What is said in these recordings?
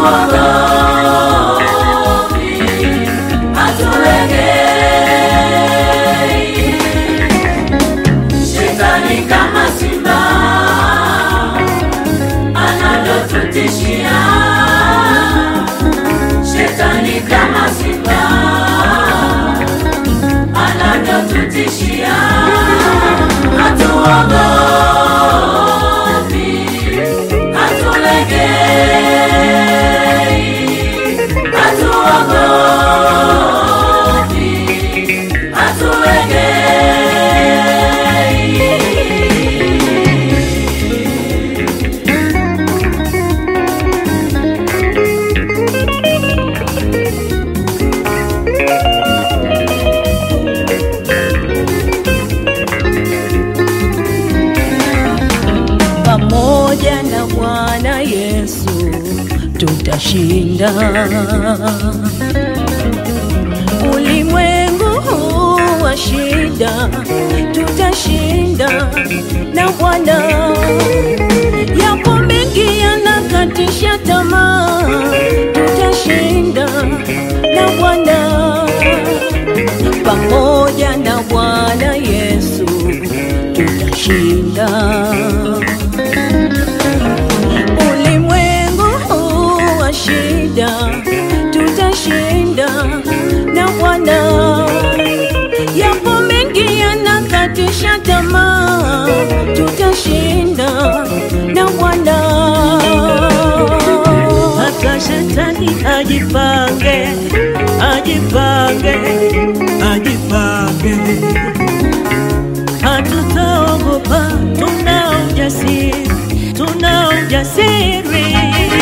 hatuogopi, hatulegei. Shetani kama simba anavyotutishia, shetani kama simba anavyotutishia, hatuogopi, hatulegei, hatuogopi, hatulegei. pamoja na Bwana Yesu tutashinda. Ulimwengu huu wa shida tutashinda na Bwana. Yapo mengi yanakatisha tamaa, tutashinda na Bwana. Pamoja na Bwana Yesu tutashinda. Ulimwengu huu wa shida tutashinda na Bwana. Yapo mengi yanakatisha tamaa, tutashinda na Bwana. hata shetani ajipange, ajipange, ajipange. Hatutaogopa, tuna ujasiri, tuna ujasiri.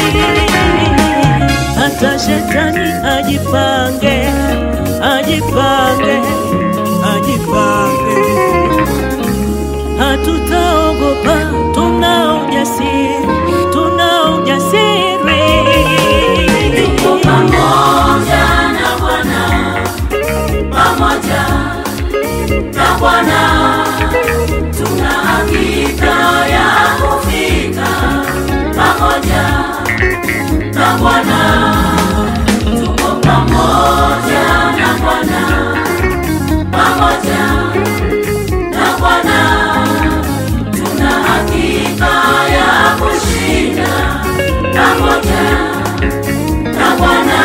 Hata shetani ajipange, ajipange, ajipange. Hatutaogopa, tuna ujasiri, tuna ujasiri. Tuko pamoja na Bwana, pamoja na Bwana, tuna hakika ya kufika pamoja na Bwana. Tuko pamoja na Bwana, pamoja na Bwana, tuna hakika ya kushinda pamoja na Bwana.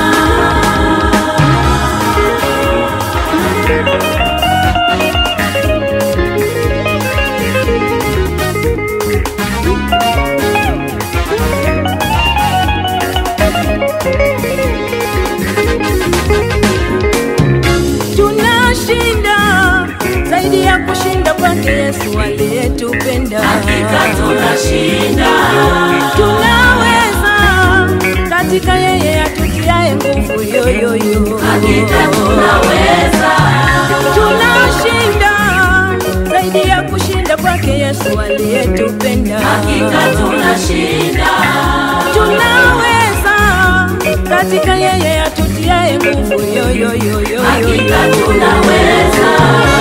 Tunashinda zaidi ya kushinda kwake Yesu aliyetupenda. Hakika tunashinda, Tunaweza katika yeye atutiaye nguvu yoyoyo. hakika tunaweza, Tunashinda zaidi ya kushinda kwake Yesu aliyetupenda. hakika tunashinda, Tunaweza katika yeye atutiaye nguvu yoyoyo. hakika tunaweza.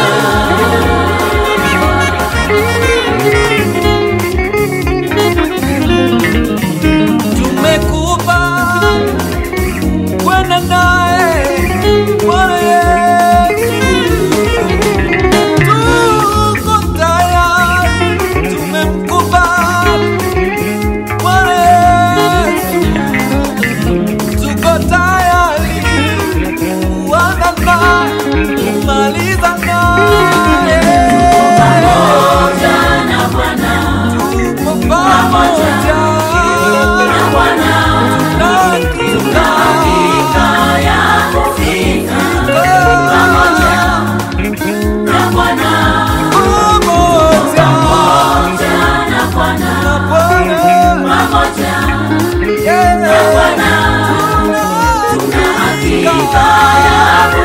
tumekupa kwenda naye Bwana Yesu, tuko tayari, tumemkubali Bwana Yesu, tuko tayari kuanza naye kumaliza naye Pamoja na Bwana, tuko pamoja na Bwana, tuna hakika ya kufika pamoja na Bwana, pamoja na Bwana, pamoja na Bwana, tuna hakika ya